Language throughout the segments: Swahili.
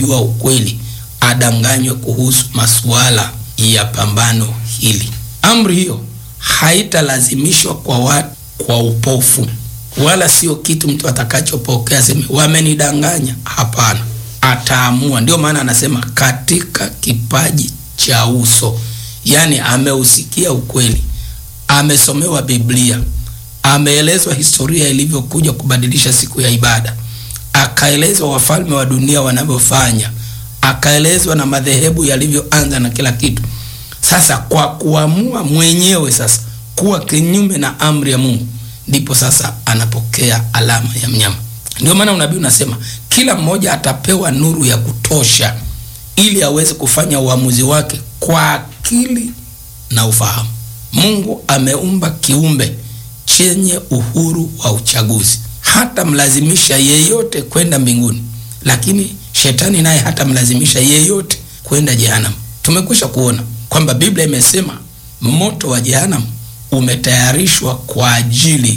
kujua ukweli adanganywe kuhusu masuala ya pambano hili. Amri hiyo haitalazimishwa kwa watu kwa upofu, wala sio kitu mtu atakachopokea seme wamenidanganya. Hapana, ataamua. Ndio maana anasema katika kipaji cha uso, yaani ameusikia ukweli, amesomewa Biblia, ameelezwa historia ilivyokuja kubadilisha siku ya ibada, akaelezwa wafalme wa dunia wanavyofanya, akaelezwa na madhehebu yalivyoanza na kila kitu. Sasa kwa kuamua mwenyewe sasa kuwa kinyume na amri ya Mungu, ndipo sasa anapokea alama ya mnyama. Ndio maana unabii unasema kila mmoja atapewa nuru ya kutosha ili aweze kufanya uamuzi wake kwa akili na ufahamu. Mungu ameumba kiumbe chenye uhuru wa uchaguzi, hata mlazimisha yeyote kwenda mbinguni, lakini shetani naye hata mlazimisha yeyote kwenda jehanamu. Tumekwisha kuona kwamba Biblia imesema moto wa jehanamu umetayarishwa kwa ajili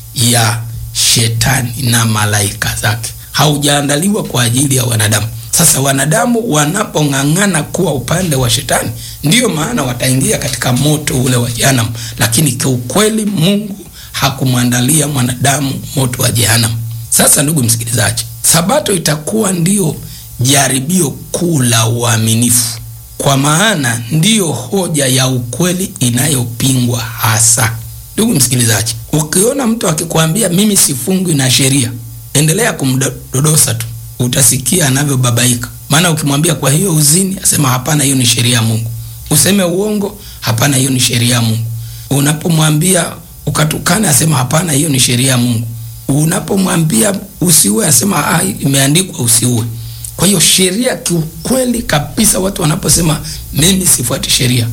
ya shetani na malaika zake, haujaandaliwa kwa ajili ya wanadamu. Sasa wanadamu wanapong'ang'ana kuwa upande wa shetani, ndiyo maana wataingia katika moto ule wa jehanamu, lakini kiukweli Mungu hakumwandalia mwanadamu moto wa jehanamu. Sasa ndugu msikilizaji, sabato itakuwa ndiyo jaribio kuu la uaminifu, kwa maana ndiyo hoja ya ukweli inayopingwa hasa. Ndugu msikilizaji, ukiona mtu akikwambia mimi sifungwi na sheria, endelea kumdodosa tu, utasikia anavyobabaika. Maana ukimwambia kwa hiyo uzini, asema hapana, hiyo ni sheria ya Mungu. Useme uongo, hapana, hiyo ni sheria ya Mungu. Unapomwambia ukatukana, asema hapana, hiyo ni sheria ya Mungu. Unapomwambia usiue, asema ah, imeandikwa usiue. Kwa hiyo sheria, kiukweli kabisa, watu wanaposema mimi sifuati sheria,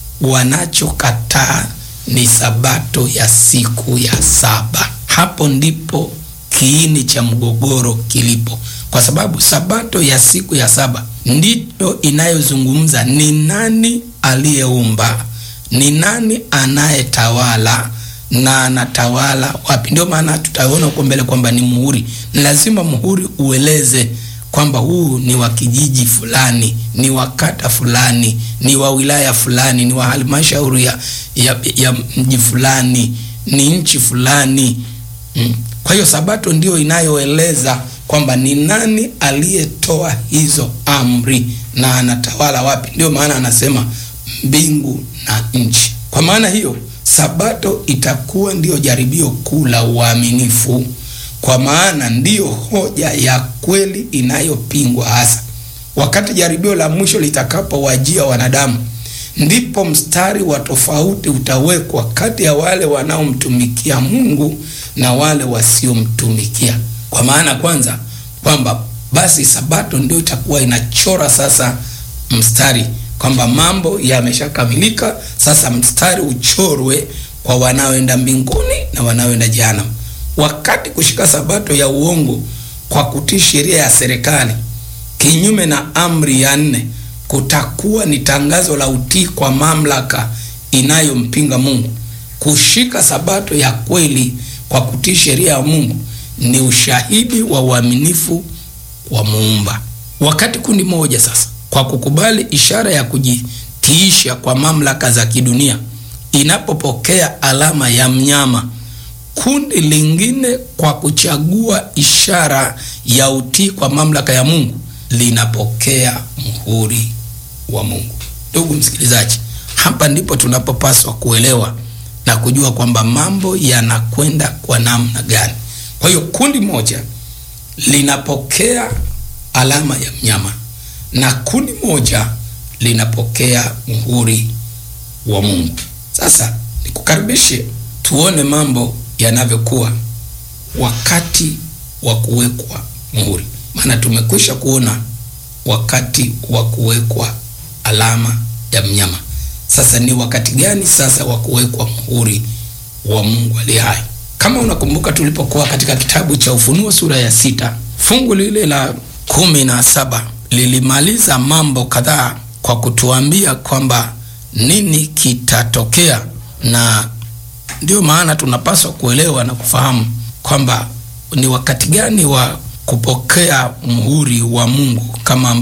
wanachokataa ni sabato ya siku ya saba. Hapo ndipo kiini cha mgogoro kilipo, kwa sababu sabato ya siku ya saba ndiyo inayozungumza ni nani aliyeumba, ni nani anayetawala na anatawala wapi. Ndio maana tutaona huko mbele kwamba ni muhuri. Ni lazima muhuri ueleze kwamba huu ni wa kijiji fulani, ni wa kata fulani, ni wa wilaya fulani, ni wa halmashauri ya, ya, ya mji fulani, ni nchi fulani mm. Kwa hiyo sabato ndio inayoeleza kwamba ni nani aliyetoa hizo amri na anatawala wapi. Ndio maana anasema mbingu na nchi. Kwa maana hiyo sabato itakuwa ndiyo jaribio kuu la uaminifu kwa maana ndiyo hoja ya kweli inayopingwa hasa. Wakati jaribio la mwisho litakapowajia wanadamu, ndipo mstari wa tofauti utawekwa kati ya wale wanaomtumikia Mungu na wale wasiomtumikia. Kwa maana kwanza, kwamba basi sabato ndio itakuwa inachora sasa mstari kwamba mambo yameshakamilika, sasa mstari uchorwe kwa wanaoenda mbinguni na wanaoenda jehanamu. Wakati kushika sabato ya uongo kwa kutii sheria ya serikali kinyume na amri ya nne kutakuwa ni tangazo la utii kwa mamlaka inayompinga Mungu. Kushika sabato ya kweli kwa kutii sheria ya Mungu ni ushahidi wa uaminifu wa Muumba. Wakati kundi moja sasa kwa kukubali ishara ya kujitiisha kwa mamlaka za kidunia inapopokea alama ya mnyama kundi lingine kwa kuchagua ishara ya utii kwa mamlaka ya Mungu linapokea muhuri wa Mungu. Ndugu msikilizaji, hapa ndipo tunapopaswa kuelewa na kujua kwamba mambo yanakwenda kwa namna gani. Kwa hiyo kundi moja linapokea alama ya mnyama na kundi moja linapokea muhuri wa Mungu. Sasa nikukaribishe tuone mambo yanavyokuwa wakati wa kuwekwa muhuri. Maana tumekwisha kuona wakati wa kuwekwa alama ya mnyama. Sasa ni wakati gani sasa wa kuwekwa muhuri wa Mungu aliye hai? Kama unakumbuka, tulipokuwa katika kitabu cha Ufunuo sura ya sita fungu lile la kumi na saba lilimaliza mambo kadhaa kwa kutuambia kwamba nini kitatokea na ndio maana tunapaswa kuelewa na kufahamu kwamba ni wakati gani wa kupokea muhuri wa Mungu kama